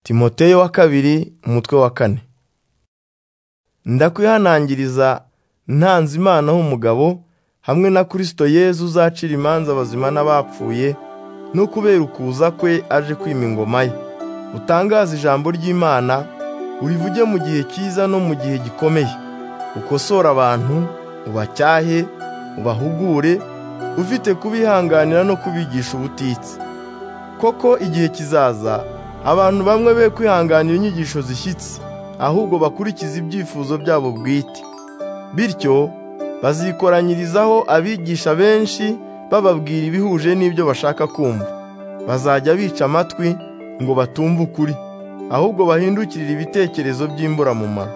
timoteyo wa kabiri umutwe wa kane ndakwihanangiriza ntanze imana h'umugabo hamwe na kirisito yezu uzacira imanza abazima n'abapfuye no kubera ukuza kwe aje kwima ingoma ye utangaze ijambo ry'imana urivuge mu gihe cyiza no mu gihe gikomeye ukosora abantu ubacyahe ubahugure ufite kubihanganira no kubigisha ubutitsi koko igihe kizaza abantu bamwe be kwihanganira inyigisho zishyitse ahubwo bakurikiza ibyifuzo byabo bwite bityo bazikoranyirizaho abigisha benshi bababwira ibihuje n'ibyo bashaka kumva bazajya bica amatwi ngo batumve ukuri ahubwo bahindukirire ibitekerezo by'imburamumaro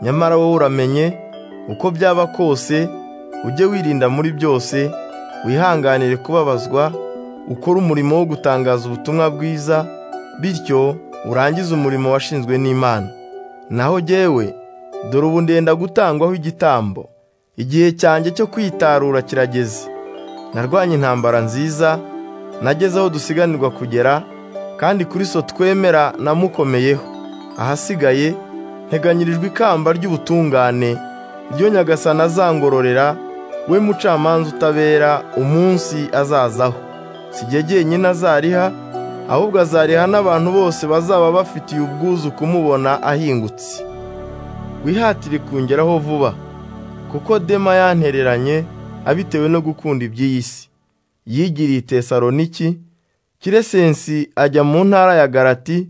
nyamara wowe uramenye uko byaba kose ujye wirinda muri byose wihanganire kubabazwa ukore umurimo wo gutangaza ubutumwa bwiza bityo urangize umurimo washinzwe n'imana naho jyewe dore ubu ndenda gutangwaho igitambo igihe cyanjye cyo kwitarura kirageze narwanye intambara nziza nageze aho dusiganirwa kugera kandi kuri so twemera namukomeyeho ahasigaye nteganyirijwe ikamba ry'ubutungane ryo nyagasana azangororera we mucamanza utabera umunsi azazaho sijye jyenyine azariha ahubwo azariha n'abantu bose bazaba bafitiye ubwuzu kumubona ahingutse wihatire kungeraho vuba kuko dema yantereranye abitewe no gukunda iby'iyi si yigiriye tesaroniki kiresensi ajya mu ntara ya garati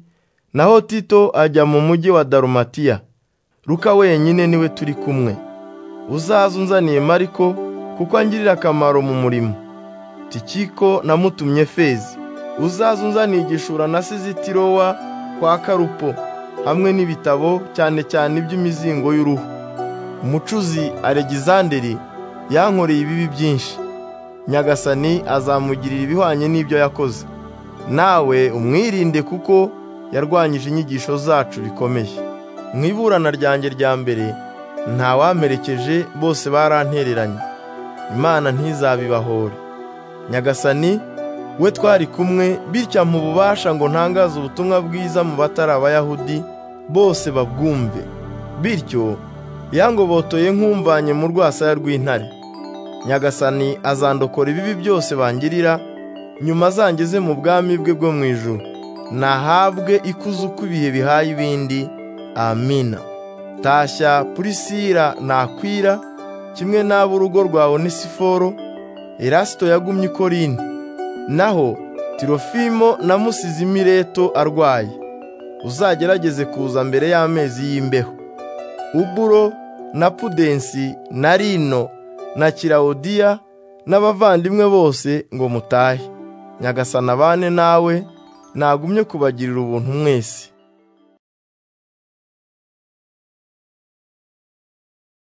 naho tito ajya mu mujyi wa darumatiya ruka wenyine niwe turi kumwe uzaze unzaniye mariko kuko angirira akamaro mu murimo tikiko namutumye fezi uzaze unzaniye igishura na sizitirowa kwa karupo hamwe n'ibitabo cyane cyane iby'imizingo y'uruhu umucuzi aregizanderi yankoreye ibibi byinshi nyagasani azamugirira ibihwanye n'ibyo yakoze nawe umwirinde kuko yarwanyije inyigisho zacu bikomeye mu iburana ryanjye rya mbere ntawamperekeje bose barantereranye imana ntizabibahore nyagasani we twari kumwe bityo mu bubasha ngo ntangaze ubutumwa bwiza mu batari abayahudi bose babwumve bityo yangobotoye nk'umvanye mu rwasaya rw'intare nyagasani azandokora ibibi byose bangirira nyuma azangeze mu bwami bwe bwo mu ijuru nahabwe ikuzo uko ibihe bihaye ibindi amina tashya purisira nakwira kimwe n'ab'urugo rwawe nisiforo erasito yagumye ikorini naho tirofimo namusize imireto arwaye uzagerageze kuza mbere y'amezi y'imbeho uburo na pudensi na rino na kirawudiya n'abavandimwe bose ngo mutahe nyagasana abane nawe nagumye kubagirira ubuntu mwese